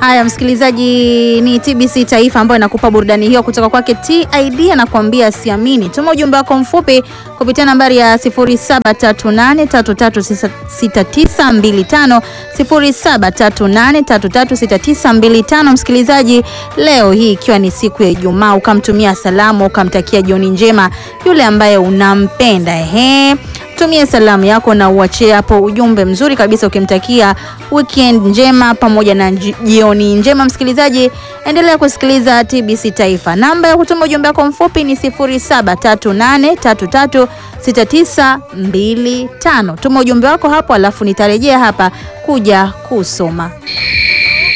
Haya, msikilizaji, ni TBC Taifa ambayo inakupa burudani hiyo kutoka kwake TID, anakuambia siamini. Tuma ujumbe wako mfupi kupitia nambari ya 0738336925 0738336925. Msikilizaji, leo hii ikiwa ni siku ya Ijumaa, ukamtumia salamu ukamtakia jioni njema yule ambaye unampenda ehe tumie salamu yako na uachie hapo ujumbe mzuri kabisa ukimtakia weekend njema pamoja na jioni njema. Msikilizaji, endelea kusikiliza TBC Taifa. Namba ya kutuma ujumbe wako mfupi ni 0738336925. Tuma ujumbe wako hapo, alafu nitarejea hapa kuja kusoma.